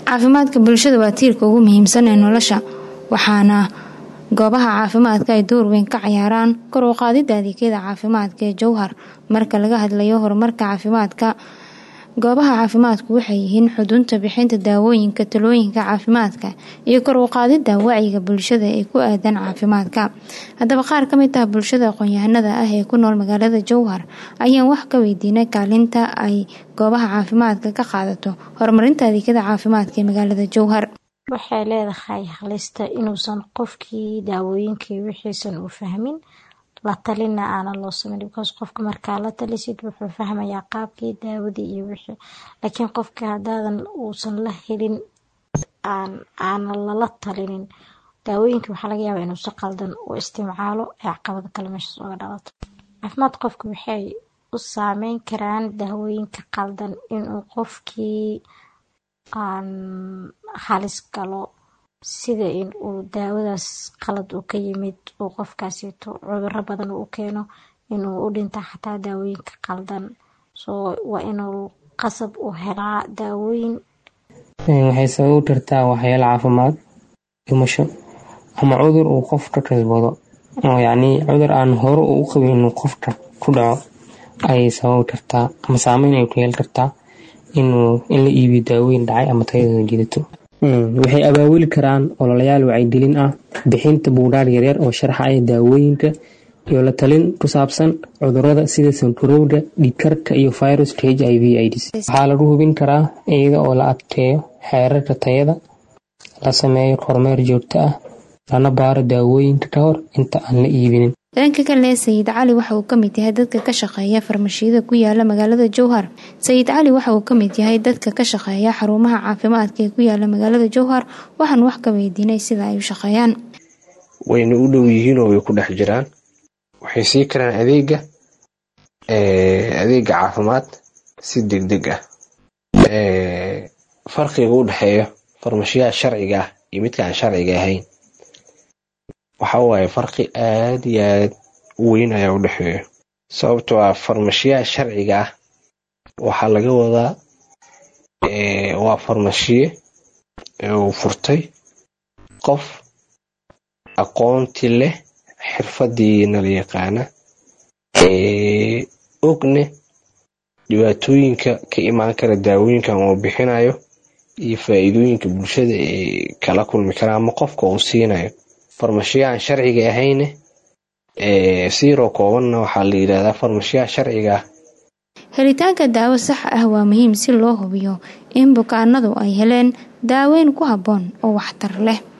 caafimaadka bulshada waa tiirka ugu muhiimsan ee nolosha waxaana goobaha caafimaadka ay door weyn ka cayaaraan kor u qaadida adeegyada caafimaadka ee jowhar marka laga hadlayo horumarka caafimaadka goobaha caafimaadku waxay yihiin xudunta bixinta daawooyinka talooyinka caafimaadka iyo kor u qaadida wacyiga bulshada ee ku aadan caafimaadka haddaba qaar ka mid ah bulshada aqoon-yahanada ah ee ku nool magaalada jowhar ayaan wax ka weydiinay kaalinta ay goobaha caafimaadka ka qaadato horumarinta adeegyada caafimaadka ee magaalada jowhar waxay leedahay halista inuusan qofkii daawooyinkii wixiisan uu fahmin la talina aana loo sameyn because qofka markaa la talisid wuxuu fahmayaa qaabkii daawadii iyo wixii laakiin qofka hadaadan uusan la helin aana lala talinin daawooyinkii waxaa laga yaabaa inuu si qaldan u isticmaalo ee caqabado kale meeshaas uga dhalato caafimaad qofka waxay u saameyn karaan daawooyinka qaldan inuu qofkii aan halis galo sida in uu daawadaas qalad uu ka yimid uu qofkaasito cuduro badan u keeno inuu u dhinta xataa daawooyinka qaldan soo waa inuu qasab u helaa daawooyin waxay sabab u tartaa waxyaalo caafimaad dhimasho ama cudur uu qofka kasbado oo yacnii cudur aan hore u qabin inuu qofka ku dhaco ayay sabab u tartaa ama saameyn ay ku yeeli kartaa inuu in la iibiyo daawooyin dhacay ama tayadooda jidato waxay abaabuli karaan ololayaal wacyigelin ah bixinta buudhaar yaryar oo sharxaya daawooyinka iyo la talin ku saabsan cudurada sida sankarowda dhiigkarka iyo virus h i v ids waxaa lagu hubin karaa iyada oo la adkeeyo xeerarka tayada la sameeyo kormeer joogto ah lana baaro daawooyinka ka hor inta aan la iibinin dhanka kale sayid cali waxa uu kamid yahay dadka ka shaqeeya farmashiyada ku yaala magaalada jowhar sayid cali waxa uu kamid yahay dadka ka shaqeeya xarumaha caafimaadka ee ku yaala magaalada jowhar waxaan wax ka weydiinay sida ay u shaqeeyaan wayna u dhow yihiin oo way ku dhex jiraan waxay sii karaan adeega adeega caafimaad si degdeg ah farqiga u dhexeeyo farmashiyaha sharciga ah iyo midka aan sharciga ahayn waxa waaye farqi aad iyo aad u weyn ayaa u dhexeeya sababtoo ah farmashiyaha sharciga ah waxaa laga wadaa waa farmashiye uu furtay qof aqoonti leh xirfadiina la yaqaana ogne dhibaatooyinka ka imaan kara daawooyinkan uu bixinayo iyo faa-iidooyinka bulshada ee kala kulmi kara ama qofka uu siinayo farmashiyahan sharciga ahayne siiroo koobanna waxaa la yidhahdaa farmashiyaha sharciga ah helitaanka daawo sax ah waa muhiim si loo hubiyo in bukaanadu ay heleen daaweyn ku habboon oo waxtar leh